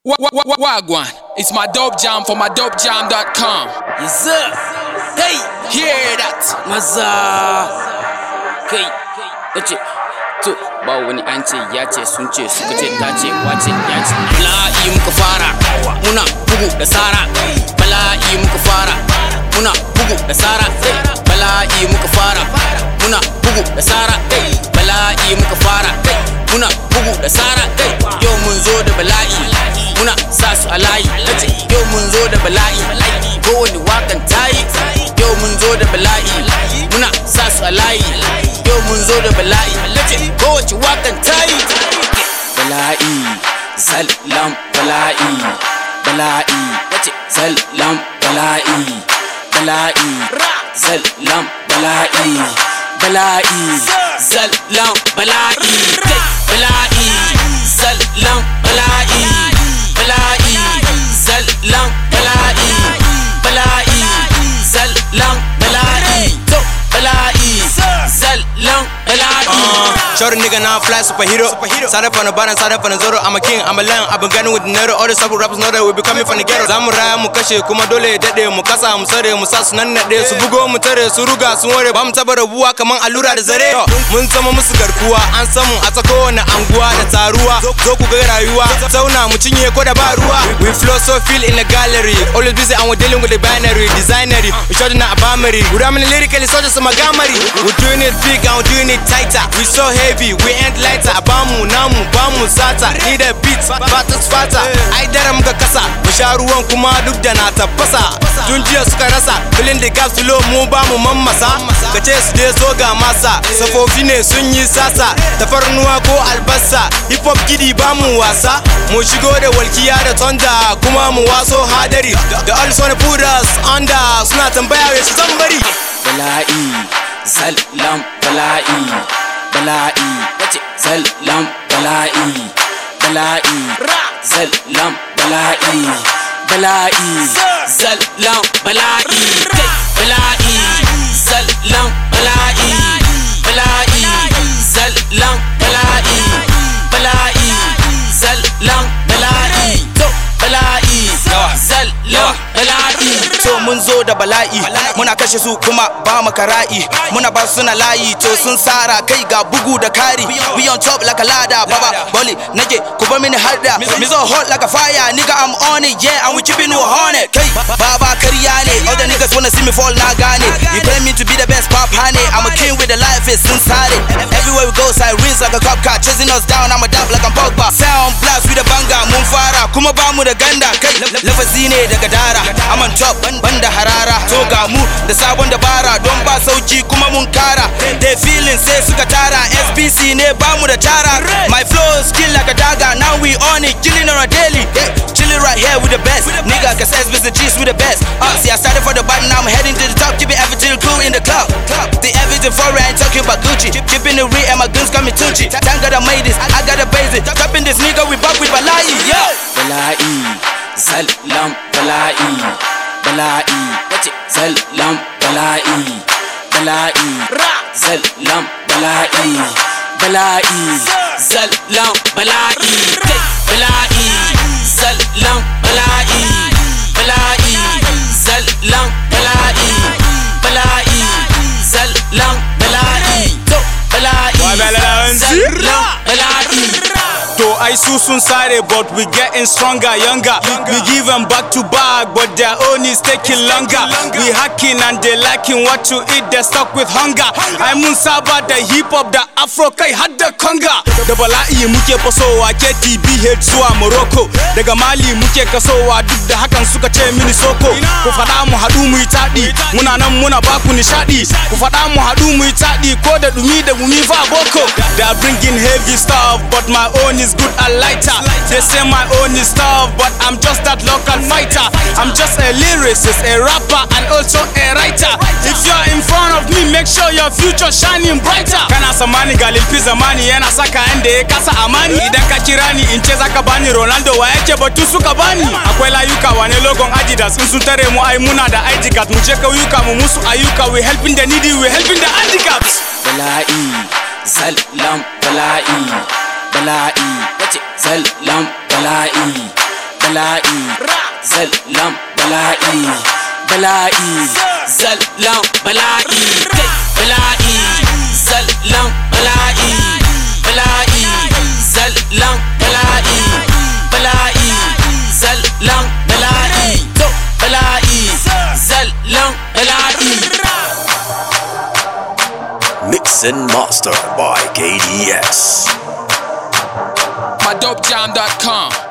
Wa- wa- wa- Wagwan, it's my dope jam for my dopejam.com. Yes, sir. Hey, Hear that? maza. Kai, yace, to ba wani an ce ya ce sun ce suka ce ta ce wace ya ce. Bala'i muka fara, muna bugu da sara. Bala'i muka fara, muna bugu da sara. Bala'i muka fara, muna bugu da sara. Bala'i muka fara, muna bugu da sara. Yau mun zo da bala'i, muna sa su a layi. Nace, Yau mun zo da bala'i, kowane wakan tayi. Yau mun zo da bala'i, muna sa su a layi. Yau mun zo da bala'i, nace kowace wakan tayi. Bala'i, salam bala'i, bala'i, nace salam bala'i, bala'i, salam bala'i, bala'i, salam bala'i, kai bala'i, salam bala'i, bala'i, salam bala'i, bala'i, salam bala'i, to bala'i, salam bala'i. Short nigga now fly superhero. Started from the bottom, started from the zero. I'm a king, I'm a lion. I've been gunning with the nero. All the sub rappers know that we be coming from the ghetto. Zamu raya mu kashe kuma dole ya dade mu kasa mu sare mu sa su nan nade su bugo mu tare su ruga sun ware ba mu taba rabuwa kaman allura da zare. Mun zama musu garkuwa an samu a ta kowane anguwa da taruwa. Zo ku ga rayuwa zauna mu cinye ko da ba ruwa. We flow so feel in the gallery. Always busy and we're dealing with the binary, designery. We shot in a abamari. We ramming lyrically soldiers some magamari. We're doing it big and we're doing it tighter. We so heavy, we ain't lighter. Bamu namu bamu sata. Need a beat, batas fata. Ai dare muka kasa, mu sha ruwan kuma duk da na tafasa. Tun jiya suka rasa, filin da gas low mu ba mu mammasa. Ka ce su je so ga masa, safofi ne sun yi sasa. Tafarnuwa ko albasa, hip hop gidi ba mu wasa. Mu shigo da walkiya da tonda kuma mu waso hadari. Da also na put us under suna tambaya wai su zan bari. bala'i salam bala'i bala'i nace salam bala'i bala'i salam bala'i bala'i salam bala'i kai bala'i salam bala'i bala'i salam bala'i bala'i salam bala'i to bala'i salam bala'i So mun zo da bala'i muna kashe su kuma ba mu kara'i muna ba su suna layi to sun sara kai ga bugu da kari we on top like a ladder baba boli nake ku ba mini harda me zo hot like a fire nigga I'm on it yeah and we keeping you on it kai baba kariya ne all the niggas wanna see me fall na gane you claim me to be the best pop honey I'm a king with the life is sun sare everywhere we go sirens like a cop car chasing us down I'm a dab like I'm Pogba sound blast with a banga mun fara kuma ba mu da ganda kai lafazi ne daga dara I'm on top ban da harara to ga mu da sabon dabara don ba sauki kuma mun kara they feeling sai suka tara SBC ne ba mu da tara my flow skill like a dagger now we on it killing on a daily yeah. chilling right here with the best nigga cause SBC G's with the best uh, see I started from the bottom now I'm heading to the top keeping everything cool in the club the everything for I ain't talking about Gucci keeping it real and my guns coming Tucci thank God I made this I got a basic dropping this nigga we back with Balai yo bala'i salam bala'i bala'i nace salam bala'i bala'i salam bala'i bala'i salam bala'i kai bala'i salam bala'i bala'i salam bala'i bala'i salam bala'i to bala'i salam bala'i To I su sun sare but we getting stronger, younger. We give them back to back but their own is taking longer. We hacking and they lacking what to eat, they stuck with hunger. I mun saba da hip hop da afro kai har da conga. Da bala'i muke fasowa KTBH zuwa Morocco. Daga Mali muke kasowa duk da hakan suka ce mini soko. Ku faɗa mu haɗu mu yi taɗi, muna nan muna baku nishaɗi. Ku faɗa mu haɗu mu yi taɗi ko da dumi da gumi fa boko. They are bringing heavy stuff but my own is good and lighter. They say my own is tough, but I'm just that local fighter. I'm just a lyricist, a rapper, and also a writer. If you're in front of me, make sure your future shining brighter. Kana samani ga lilfi zamani yana saka inda ya kasa amani. Idan ka kira ni in ce zaka bani Ronaldo wa yake batu suka bani. Akwai layuka wane logon Adidas in sun tare mu ai muna da ID card mu je kauyuka mu musu ayyuka we helping the needy we helping the handicaps. bala'i salam bala'i bala'i nace salam bala'i bala'i zallan bala'i bala'i zallan bala'i kai bala'i zallan bala'i bala'i zallan bala'i bala'i zallan bala'i to bala'i zallan bala'i Mix and master by KDS. MyDopeJam.com.